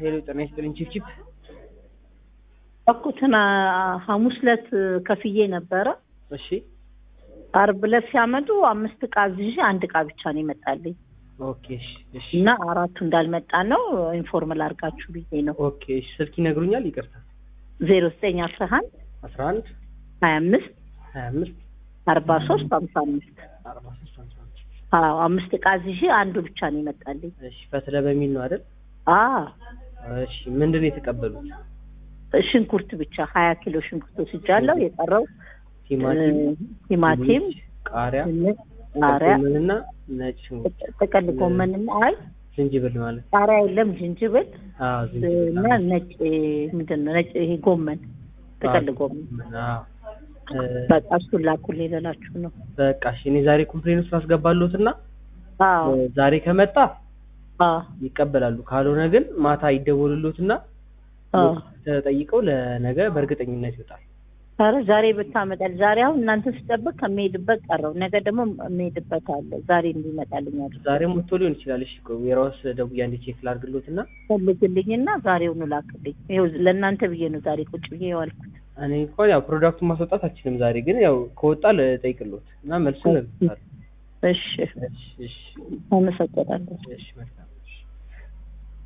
ሄሎ ጤና ይስጥልኝ ቺፕቺፕ እኩትና ሐሙስ ዕለት ከፍዬ ነበረ። እሺ አርብ ዕለት ሲያመጡ አምስት እቃ አዝዤ አንድ እቃ ብቻ ነው ይመጣልኝ ኦኬ እሺ እሺ እና አራቱ እንዳልመጣ ነው ኢንፎርም ላድርጋችሁ ብዬ ነው። ኦኬ እሺ ስልክ ይነግሩኛል ይቅርታ ዜሮ ዘጠኝ አስራ አንድ አስራ አንድ ሀያ አምስት ሀያ አምስት አርባ ሶስት ሀምሳ አምስት አርባ ሶስት ሃምሳ አምስት አዎ አምስት እቃ አዝዤ አንዱ ብቻ ነው ይመጣልኝ። እሺ ፈትለ በሚል ነው አይደል አዎ እሺ ምንድን ነው የተቀበሉት ሽንኩርት ብቻ ሀያ ኪሎ ሽንኩርት ወስጃለሁ። የቀረው ቲማቲም እ፣ ቲማቲም፣ ድንች፣ ቃሪያ ድንች፣ ቃሪያ፣ ጎመንና ነጭ ሽንኩርት ጥቅል ጎመንና አይ ዝንጅብል ማለት ቃሪያ የለም ዝንጅብል አዎ ዝንጅብል እና ነጭ ምንድን ነው ነጭ ይሄ ጎመን ጥቅል ጎመን አዎ እ፣ በቃ እሱን ላኩልኝ ልላችሁ ነው። በቃ እሺ እኔ ዛሬ ኮምፕሌን ውስጥ አስገባለሁትና አዎ እ፣ ዛሬ ከመጣ አዎ ይቀበላሉ ካልሆነ ግን ማታ ይደወሉሎትና አዎ ተጠይቀው ለነገ በእርግጠኝነት ይወጣል ኧረ ዛሬ ብታመጣል ዛሬ አሁን እናንተ ስጠብቅ ከሚሄድበት ቀረው ነገ ደግሞ የሚሄድበት አለ ዛሬ እንዲመጣልኝ አድርግ ዛሬም ወጥቶ ሊሆን ይችላል እሺ ቆይ የራስ ደውዬ አንዴ ቼክ ላድርግሎትና ፈልግልኝና ዛሬውኑ ላክልኝ። ይኸው ለእናንተ ብዬ ነው ዛሬ ቁጭ ብዬ የዋልኩት። እኔ እንኳን ያው ፕሮዳክቱን ማስወጣት አልችልም ዛሬ ግን ያው ከወጣ ልጠይቅሎት እና መልሱን እነግርሻለሁ እሺ እሺ እሺ አመሰግናለሁ። እሺ መልካም